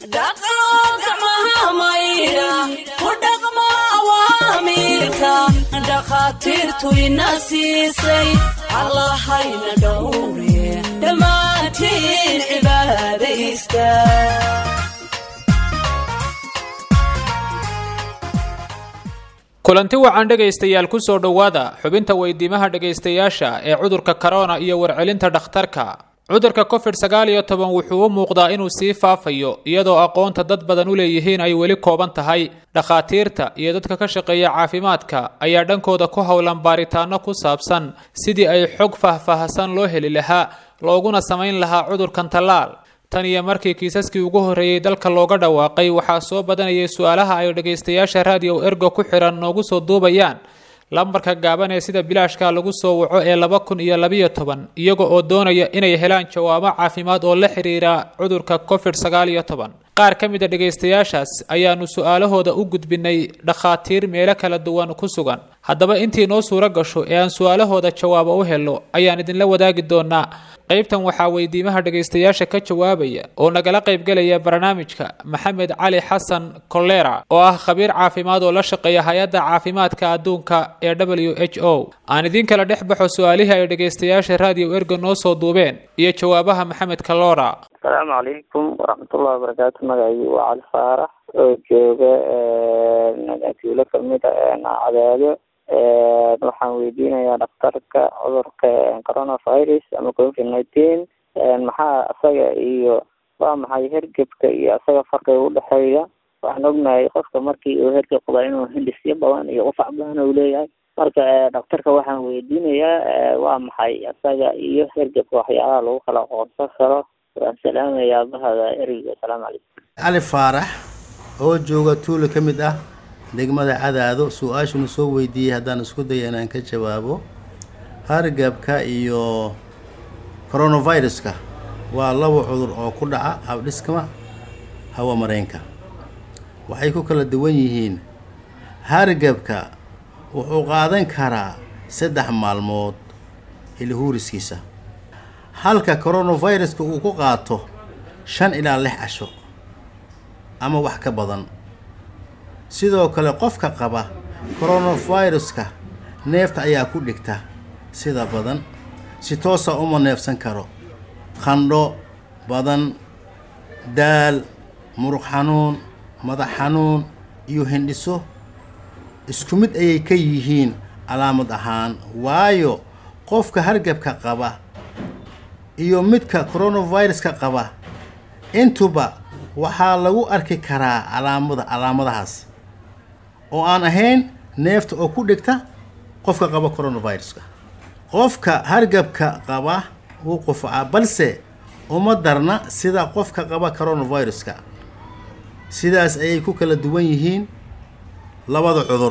dhaqo gacmaha maydha ku dhaqmo awaamiirka dhakhaatiirtu ina siisay allahayna dhowre dhammaantiin cibaadaysta kulanti wacan dhegaystayaal ku soo dhowaada xubinta weydiimaha dhegaystayaasha ee cudurka korona iyo warcelinta dhakhtarka cudurka covid sagaal iyo toban wuxuu u muuqdaa inuu sii faafayo iyadoo aqoonta dad badan u leeyihiin ay weli kooban tahay dhakhaatiirta iyo dadka ka shaqeeya caafimaadka ayaa dhankooda ku howlan baaritaano ku saabsan sidii ay xog faahfaahsan loo heli lahaa looguna samayn lahaa cudurkan tallaal tan iyo markii kiisaskii ugu horreeyey dalka looga dhawaaqay waxaa soo badanayay su-aalaha ay dhagaystayaasha raadiyo ergo ku xihan noogu soo duubayaan lambarka gaaban ee sida bilaashka lagu soo waco ee laba kun iyo labiyo toban iyaga oo doonaya inay helaan jawaabo caafimaad oo la xiriira cudurka covid sagaal iyo toban qaar ka mid a dhegaystayaashaas ayaanu su-aalahooda u gudbinay dhakhaatiir meelo kala duwan ku sugan haddaba intii noo suuro gasho ee aan su-aalahooda jawaabo u helo ayaan idinla wadaagi doonaa qaybtan waxaa weydiimaha dhegaystayaasha ka jawaabaya oo nagala qaybgelaya barnaamijka maxamed cali xasan kolera oo ah khabiir caafimaad oo la shaqeeya hay-adda caafimaadka adduunka ee w h o aan idiin kala dhex baxo su-aalihii ay dhegaystayaasha raadiyo ergo noo soo duubeen iyo jawaabaha maxamed kalora asalaamu calaykum waraxmatullahi wabarakaatu magacaygu waa cali faarax oo jooga tuulo kamid a cadaado waxaan weydiinayaa dhakhtarka cudurka coronavirus ama covid nineteen maxaa isaga iyo waa maxay hergebka iyo isaga farqiga udhexeeya waxaan ognahay qofka markii uu hergeb qaba inuu hindhisyo badan iyo qufac badan uu leeyahay marka dhakhtarka waxaan weydiinayaa waa maxay isaga iyo hergebka waxyaabaha lagu kala aqoonsan karo waan salaamayaa bahada ereyga asalaamu calaykum cali faarax oo jooga tuulo ka mid ah degmada cadaado su-aashunu soo weydiiyey haddaan isku daya inaan ka jawaabo hargabka iyo coronaviruska waa laba cudur oo ku dhaca habdhiskama hawa mareenka waxay ku kala duwan yihiin hargabka wuxuu qaadan karaa saddex maalmood ilhuuriskiisa halka coronaviruska uu ku qaato shan ilaa lix casho ama wax ka badan sidoo kale qofka qaba coronaviruska neefta ayaa ku dhigta sida badan si toosa uma neefsan karo qandho badan daal muruq xanuun madax xanuun iyo hindhiso isku mid ayay ka yihiin calaamad ahaan waayo qofka hargabka qaba iyo midka coronaviruska qaba intuba waxaa lagu arki karaa calaamada calaamadahaas oo aan ahayn neefta oo ku dhigta qofka qaba coronaviruska qofka hargabka qaba wuu qufacaa balse uma darna sida qofka qaba coronaviruska sidaas ayay ku kala duwan yihiin labada cudur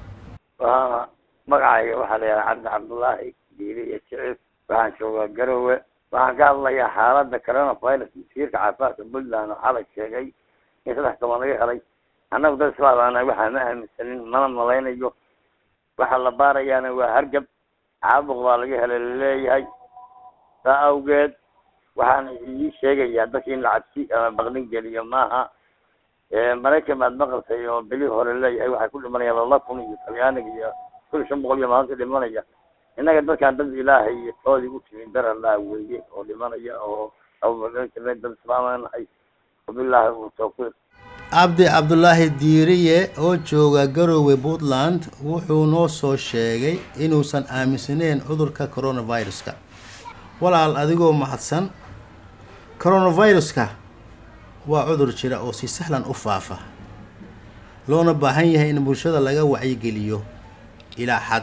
waa magacayga waxaa la yidhaha cabdi cabdullaahi diili iyo jicib waxaan joogaa garowe waxaan ka hadlayaa xaaladda coronavirus masiirka caafimaadka puntland waxaa la sheegay in saddex toban laga helay annagu dad islaamana waxaa ma aaminsanin mana malaynayo waxa la baarayaana waa hargab caabuq baa laga helay laleeyahay saa awgeed waxaan ii sheegayaa dadka in la cabsi ama baqdin geliyo maaha maraykan baad maqaltay oo beli hore leeyahay waxay ku dhimanayaan laba kun iyo talyaaniga iyo kun iyo shan boqol iyo maalinta dhimanaya innaga dadkaan dad ilaahay iyo toodii u timi daralaa weeye oo dhimanaya oo abubakar dad islaama nahay wabilaahi uu tawfiiq cabdi cabdulaahi diiriye oo jooga garowe puntland wuxuu noo soo sheegay inuusan aaminsaneyn cudurka coronaviruska walaal adigoo mahadsan coronaviruska waa cudur jira oo si sahlan u faafa loona baahan yahay in bulshada laga wacyigeliyo ilaa xad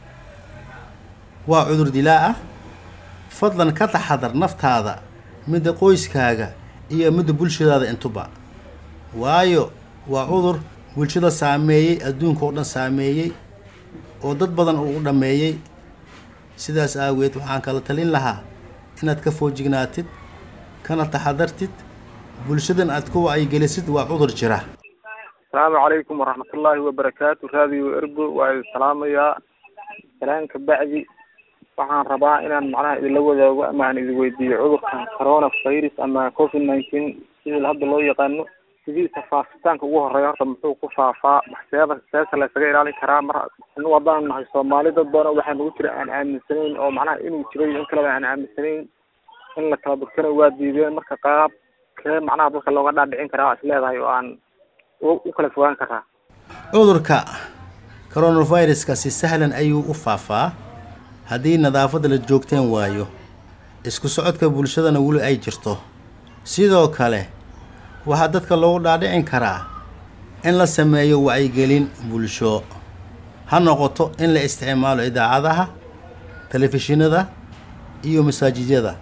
waa cudur dilaa ah fadlan ka taxadar naftaada midda qoyskaaga iyo midda bulshadaada intuba waayo waa cudur bulshada saameeyey adduunka oo dhan saameeyey oo dad badan uu u dhammeeyey sidaas aageed waxaan kala talin lahaa inaad ka foojignaatid kana taxadartid bulshadan aad ku wacyigelisid waa cudur jira asalaamu calaykum waraxmatullaahi wabarakaatu raadiyo ergo waa idin salaamayaa salaan ka bacdi waxaan rabaa inaan macnaha idinla wadaago ama aan idin weydiiyo cudurkan corona virus ama covid nineteen sidii hadda loo yaqaano sidiisa faafitaanka ugu horeeya horta muxuu ku faafaa seeba seesa la isaga ilaalin karaa mar anu haddaan nahay soomaali dad badan waxaa nagu jira aan aaminsanayn oo macnaha inuu jiro iyo in kaleba aan aaminsanayn in la kala durkana waa diideen marka qaab kee macnaha dadka looga dhaadhicin karaa waa is leedahay oo aan u kala fogaan karaa cudurka coronaviruska si sahlan ayuu u faafaa haddii nadaafadda la joogteen waayo isku socodka bulshadana weli ay jirto sidoo kale waxaa dadka loogu dhaadhicin karaa in la sameeyo wacyigelin bulsho ha noqoto in la isticmaalo idaacadaha telefishinada iyo masaajidyada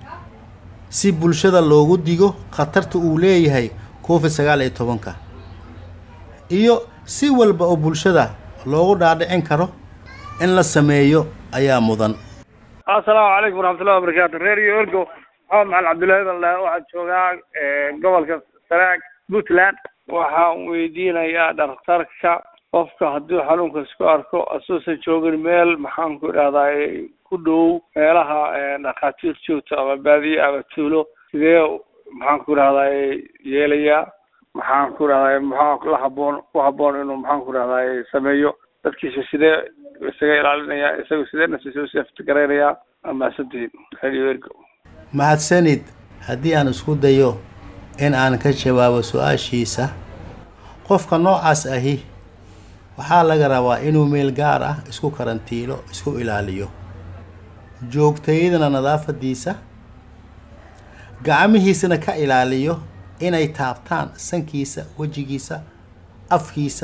si bulshada loogu digo khatarta uu leeyahay covid sagaal iyo tobanka iyo si walba oo bulshada loogu dhaadhicin karo in la sameeyo ayaa mudan assalaamu calaykum waraxmatullahi wabarakaatu reer iyo orgo maxamed maxamed cabdullaahi baldhe waxaan joogaa gobolka sanaag puntland waxaan weydiinayaa dhakhtarka qofka hadduu xanuunka isku arko asuusan joogin meel maxaan ku idhahdaa ku dhow meelaha dhakhaatiir joogto ama baadiye ama tuulo sidee maxaan ku idhahdaa yeelayaa maxaan ku idhahdaa maxaa la haboon ku haboon inuu maxaan ku idhahdaa sameeyo dadkiisa sidee isaga ilaalinaya isaga sidee naftiisa usaftigaraynaya amaasantihiin radio ergo mahadsanid haddii aan isku dayo in aan ka jawaabo su-aashiisa qofka noocaas ahi waxaa laga rabaa inuu meel gaar ah isku karantiilo isku ilaaliyo joogtayadana nadaafadiisa gacmihiisana ka ilaaliyo inay taabtaan sankiisa wejigiisa afkiisa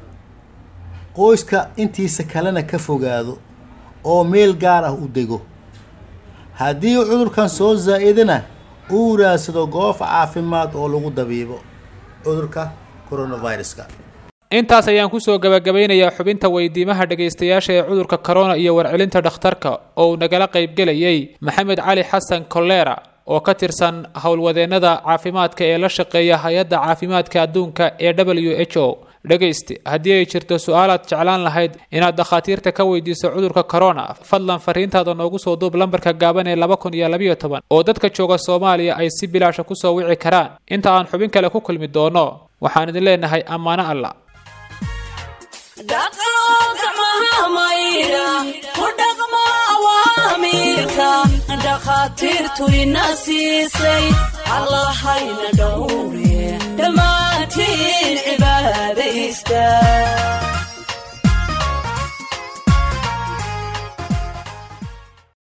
qoyska intiisa kalena ka fogaado oo meel gaar ah u dego haddii cudurkan soo zaa'idana uu raadsado goof caafimaad oo lagu dabiibo cudurka coronaviruska intaas ayaan kusoo gabagabaynayaa xubinta weydiimaha dhegaystayaasha ee cudurka corona iyo warcelinta dhakhtarka oo uu nagala qaybgelayay maxamed cali xasan kolera oo ka tirsan howlwadeennada caafimaadka ee la shaqeeya hay-adda caafimaadka adduunka ee w h o dhegayste haddii ay jirto su-aalaad jeclaan lahayd inaad dakhaatiirta ka weydiiso cudurka corona fadlan fariintaada noogu soo duub lambarka gaaban ee laba kun iyo labayo toban oo dadka jooga soomaaliya ay si bilaasha kusoo wici karaan inta aan xubin kale ku kulmi doono waxaan idin leenahay ammaano alla dhakhaatiirtu ina siisay allahayna dhowre dhammaantiin cibaadaysta